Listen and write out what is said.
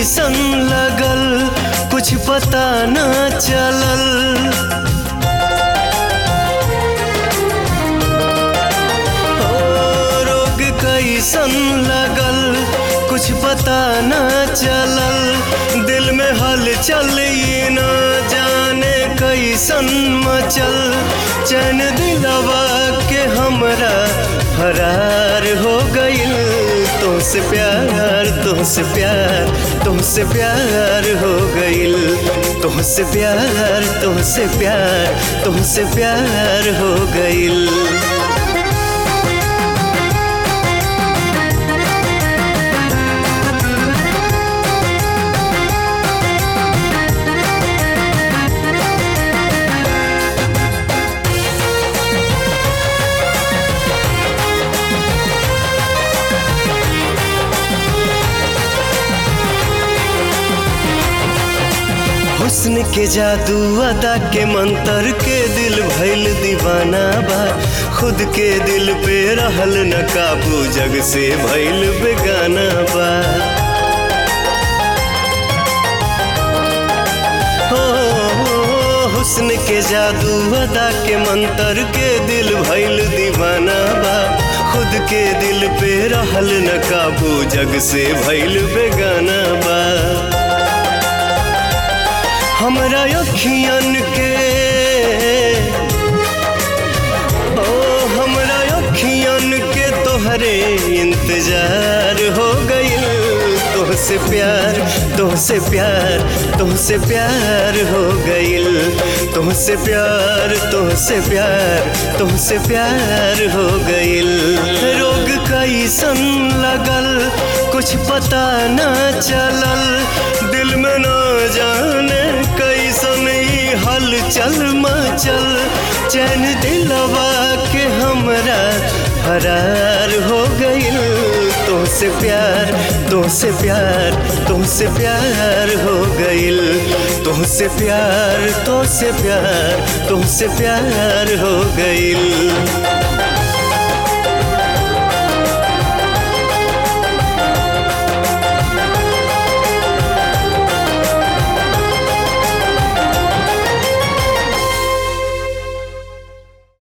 कैसन लगल कुछ पता न चलल ओ, रोग कैसन लगल कुछ पता न चलल दिल में हलचल ये न जाने कैसन मचल चैन दिलवा के हमरा फरार हो गइल तुमसे प्यार तुमसे प्यार तुमसे प्यार हो गइल तुमसे प्यार तुमसे प्यार तुमसे प्यार हो गइल हुस्न के जादू अदा के मंतर के दिल भइल दीवाना बा खुद के दिल पे रहल न काबू जग से भइल बेगाना बा हो हुस्न के जादू अदा के मंतर के दिल भइल दीवाना बा खुद के दिल पे रहल न काबू जग से भइल बेगाना बा हमरा अखियन के ओ हमरा अखियन के तोहरे इंतजार हो गइल तोहसे प्यार तोहसे प्यार तोहसे प्यार हो गइल तोहसे प्यार तोहसे प्यार तोहसे प्यार हो गइल रोग कैसन लगल कुछ पता न चलल दिल में न जाने कैसन ई हलचल मचल चैन दिलवा के हमरा फरार हो गइल तुमसे प्यार तुमसे प्यार तुमसे प्यार हो गइल तुमसे प्यार तुमसे प्यार तुमसे प्यार हो गइल